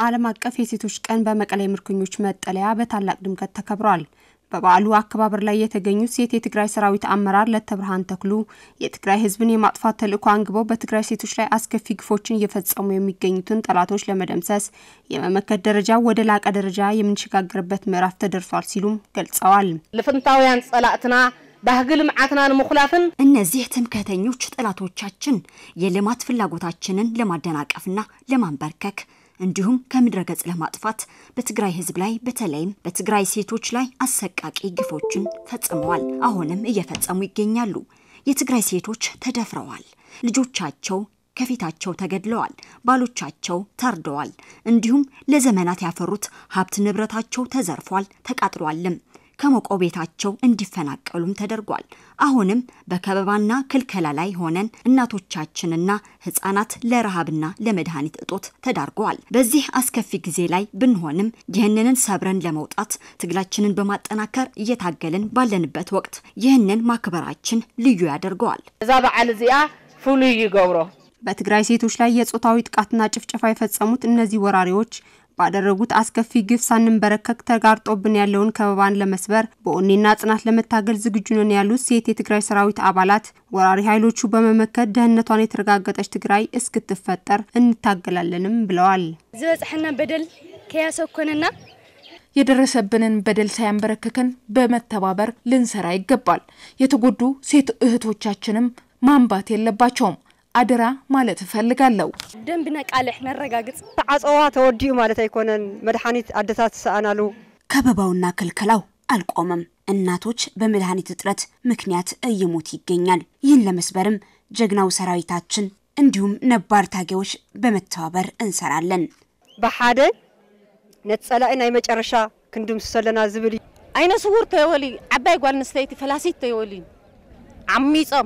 ዓለም አቀፍ የሴቶች ቀን በመቀሌ ምርኮኞች መጠለያ በታላቅ ድምቀት ተከብሯል። በበዓሉ አከባበር ላይ የተገኙት ሴት የትግራይ ሰራዊት አመራር ለተብርሃን ተክሉ የትግራይ ሕዝብን የማጥፋት ተልዕኮ አንግበው በትግራይ ሴቶች ላይ አስከፊ ግፎችን እየፈጸሙ የሚገኙትን ጠላቶች ለመደምሰስ የመመከት ደረጃ ወደ ላቀ ደረጃ የምንሸጋገርበት ምዕራፍ ተደርሷል ሲሉም ገልጸዋል። ልፍንታውያን ጸላእትና ባህጊ ልምዓትና ንምኹላፍን እነዚህ ትምክህተኞች ጠላቶቻችን የልማት ፍላጎታችንን ለማደናቀፍና ለማንበርከክ እንዲሁም ከምድረ ገጽ ለማጥፋት በትግራይ ህዝብ ላይ በተለይም በትግራይ ሴቶች ላይ አሰቃቂ ግፎችን ፈጽመዋል። አሁንም እየፈጸሙ ይገኛሉ። የትግራይ ሴቶች ተደፍረዋል። ልጆቻቸው ከፊታቸው ተገድለዋል። ባሎቻቸው ታርደዋል። እንዲሁም ለዘመናት ያፈሩት ሀብት ንብረታቸው ተዘርፏል፣ ተቃጥሏልም። ከሞቀው ቤታቸው እንዲፈናቀሉም ተደርጓል። አሁንም በከበባና ክልከላ ላይ ሆነን እናቶቻችንና ህጻናት ለረሃብና ለመድኃኒት እጦት ተዳርገዋል። በዚህ አስከፊ ጊዜ ላይ ብንሆንም ይህንን ሰብረን ለመውጣት ትግላችንን በማጠናከር እየታገልን ባለንበት ወቅት ይህንን ማክበራችን ልዩ ያደርገዋል። እዛ በዓል እዚኣ ፍሉይ ይገብሮ በትግራይ ሴቶች ላይ የጾታዊ ጥቃትና ጭፍጨፋ የፈጸሙት እነዚህ ወራሪዎች ባደረጉት አስከፊ ግፍ ሳንንበረከክ ተጋርጦብን ያለውን ከበባን ለመስበር በኦኔና ጽናት ለመታገል ዝግጁ ነን ያሉት ሴት የትግራይ ሰራዊት አባላት ወራሪ ኃይሎቹ በመመከት ደህንነቷን የተረጋገጠች ትግራይ እስክትፈጠር እንታገላለንም ብለዋል። ዝበፅሐና በደል ከያሰኮነና የደረሰብንን በደል ሳያንበረክከን በመተባበር ልንሰራ ይገባል። የተጎዱ ሴት እህቶቻችንም ማንባት የለባቸውም። አደራ ማለት እፈልጋለሁ። ደንብና ቃልሕ ነረጋግጽ ዓፀዋ ተወዲኡ ማለት አይኮነን መድሓኒት አደታት ሰአናሉ ከበባውና ክልከላው አልቆመም። እናቶች በመድኃኒት እጥረት ምክንያት እየሞት ይገኛል። ይህን ለመስበርም ጀግናው ሰራዊታችን እንዲሁም ነባር ታጋዮች በመተባበር እንሰራለን። ብሓደ ነቲ ጸላኢ ናይ መጨረሻ ክንድምስሶ ኣለና ዝብል እዩ ዓይነ ስውር ተየወሊ ዓባይ ጓል ኣንስተይቲ ፈላሲት ተየወሊ ዓሚፆም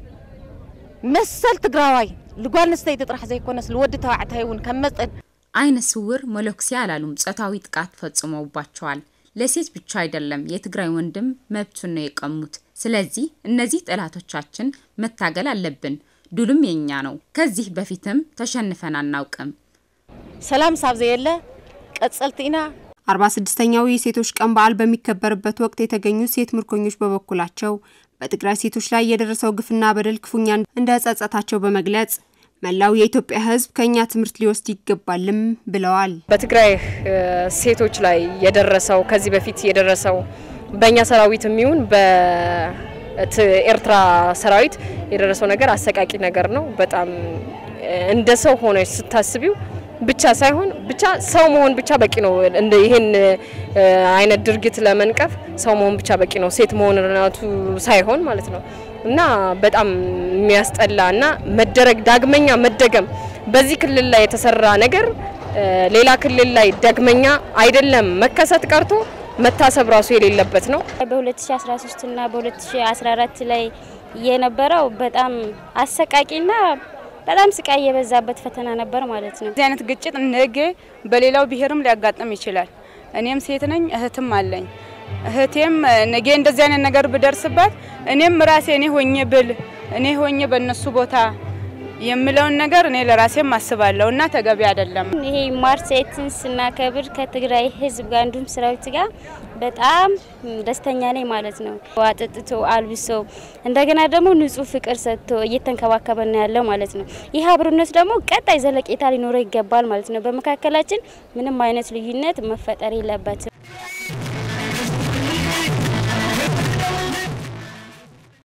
መሰል ትግራዋይ ልጓል ኣንስተይቲ ጥራሕ ዘይኮነስ ልወዲ ተባዕታይ እውን ከም መጠን አይነ ስውር መለኩሴ አላሉም። ጾታዊ ጥቃት ፈጽመውባቸዋል። ለሴት ብቻ አይደለም የትግራይ ወንድም መብቱን ነው የቀሙት። ስለዚህ እነዚህ ጠላቶቻችን መታገል አለብን። ድሉም የኛ ነው። ከዚህ በፊትም ተሸንፈን አናውቅም። ሰላም ሳብ ዘየለ ቀጸልቲ ኢና አርባ ስድስተኛው የሴቶች ቀን በዓል በሚከበርበት ወቅት የተገኙ ሴት ምርኮኞች በበኩላቸው በትግራይ ሴቶች ላይ የደረሰው ግፍና በደል ክፉኛ እንደጸጸታቸው በመግለጽ መላው የኢትዮጵያ ሕዝብ ከኛ ትምህርት ሊወስድ ይገባልም ብለዋል። በትግራይ ሴቶች ላይ የደረሰው ከዚህ በፊት የደረሰው በእኛ ሰራዊት የሚሆን በኤርትራ ሰራዊት የደረሰው ነገር አሰቃቂ ነገር ነው። በጣም እንደ ሰው ሆነች ስታስቢው ብቻ ሳይሆን ብቻ ሰው መሆን ብቻ በቂ ነው። እንደ ይሄን አይነት ድርጊት ለመንቀፍ ሰው መሆን ብቻ በቂ ነው። ሴት መሆን ራቱ ሳይሆን ማለት ነው እና በጣም የሚያስጠላ እና መደረግ ዳግመኛ መደገም በዚህ ክልል ላይ የተሰራ ነገር ሌላ ክልል ላይ ዳግመኛ አይደለም መከሰት ቀርቶ መታሰብ ራሱ የሌለበት ነው። በ2013 እና በ2014 ላይ የነበረው በጣም አሰቃቂና በጣም ስቃይ የበዛበት ፈተና ነበር ማለት ነው። እዚህ አይነት ግጭት ነገ በሌላው ብሔርም ሊያጋጥም ይችላል። እኔም ሴት ነኝ፣ እህትም አለኝ። እህቴም ነገ እንደዚህ አይነት ነገር ብደርስባት እኔም ራሴ እኔ ሆኜ ብል እኔ ሆኜ በእነሱ ቦታ የምለውን ነገር እኔ ለራሴም አስባለሁ እና ተገቢ አይደለም። ይሄ ማርች ኤይትን ስናከብር ከትግራይ ሕዝብ ጋር እንዲሁም ሰራዊት ጋር በጣም ደስተኛ ነኝ ማለት ነው። አጠጥቶ አልብሶ እንደገና ደግሞ ንጹህ ፍቅር ሰጥቶ እየተንከባከበ ነው ያለው ማለት ነው። ይህ አብሮነት ደግሞ ቀጣይ ዘለቄታ ሊኖረው ይገባል ማለት ነው። በመካከላችን ምንም አይነት ልዩነት መፈጠር የለበትም።